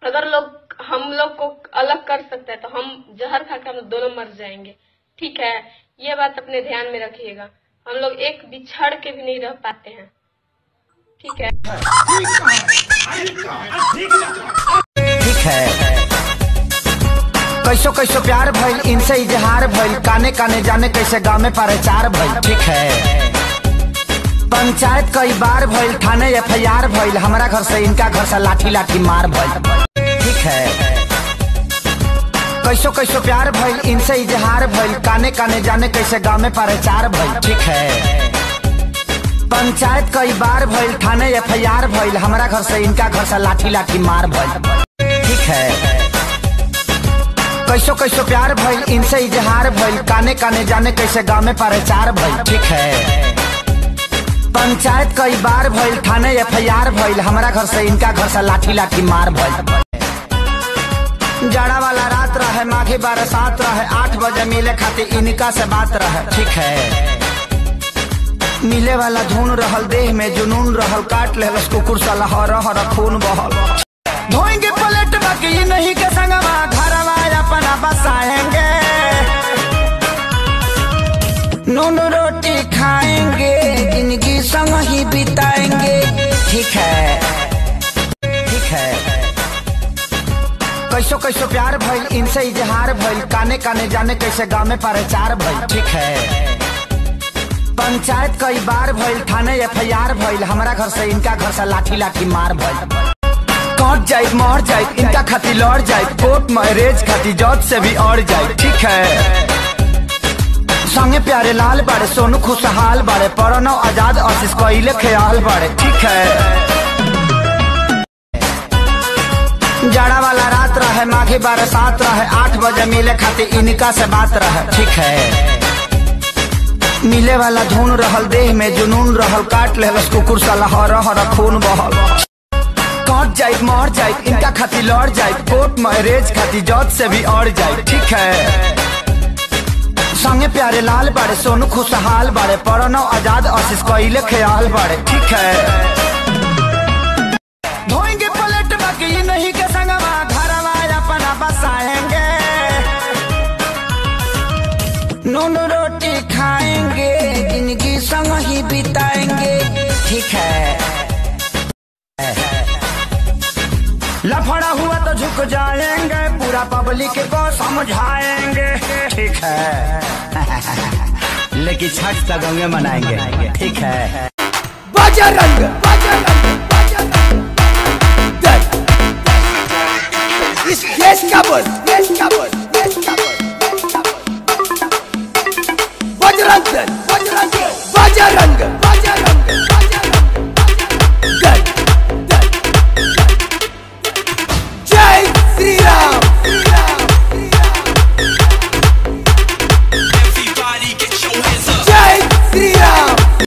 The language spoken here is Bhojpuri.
अगर लोग हम लोग को अलग कर सकता है तो हम जहर खा के हम दोनों मर जाएंगे ठीक है ये बात अपने ध्यान में रखिएगा हम लोग एक बिछड़ के भी नहीं रह पाते हैं ठीक है ठीक है कैसो कैसो प्यार भइल इनसे इजहार भइल काने काने जाने कैसे गाँव में प्रचार भइल ठीक है पंचायत कई बार भइल थाने एफ आई आर भइल हमारा घर से इनका घर से लाठी लाठी मार भइल ठीक है कैसो कैसो प्यार भइल इनसे इजहार भइल काने काने जाने कैसे गाँव में प्रचार भइल ठीक है पंचायत कई बार भइल थाने एफ आई आर भइल हमारा घर से इनका घर से लाठी लाठी मार भइल ठीक है कैसो कैसो प्यार भइल इनसे इजहार भइल काने काने जाने कैसे गाँव में प्रचार भइल ठीक है पंचायत कई बार भइल थाने एफ आई आर भइल हमारा घर से इनका घर से लाठी लाठी मार भइल जाड़ा वाला रात रहे माघी बरसात रहे आठ बजे मिले खातिर इनका से बात रहे ठीक है मिले वाला धुन रहल देह में जुनून रहल काट लेलस कुकुर साला हर हर खून बहल धोएंगे पलट बाकी ये नहीं के संगवा घरवा अपना बसाएंगे नून रोटी खाएंगे जिंदगी संग ही बिताएंगे ठीक है ठीक है कैसो कैसो प्यार भइल इनसे इजहार भइल काने काने जाने कैसे गाँव में प्रचार भइल ठीक है पंचायत कई बार भइल थाने एफ आई आर भइल हमारा घर से इनका घर से लाठी लाठी मार भइल कट जाए मर जाए इनका खातिर लड़ जाए कोर्ट मैरिज खातिर जज से भी अड़ जाए ठीक है संगे प्यारे लाल बाड़े सोनू खुशहाल बाड़े परनो आजाद आशीष कोइले ख्याल बाड़े ठीक है जाड़ा वाला रात रहे माघी बरसात रहे आठ बजे मिले खातिर इनका से बात रहे ठीक है मिले वाला धुन रहल देह में जुनून रहल काट लेलस कुकुर साला हर हर खून बहल कट जाए मर जाए इनका खातिर लड़ जाए कोर्ट मैरिज खातिर जज से भी अड़ जाए ठीक है संगे प्यारे लाल बाड़े सोनू खुशहाल बाड़े परनो आजाद आशीष कोइले ख्याल बाड़े ठीक है धोएंगे पलट बाकी ये नहीं के संगवा घरवा अपना बसाएंगे नून रोटी खाएंगे जिंदगी संग ही बिताएंगे ठीक है लफड़ा हुआ तो झुक जाएंगे पूरा पब्लिक को समझाएंगे ठीक है लेकिन छठ तक गंगे मनाएंगे ठीक है बजरंग बजरंग बजरंग दल इस देश का बोल देश का बोल देश का बोल बजरंग दल बजरंग दल, बजरंग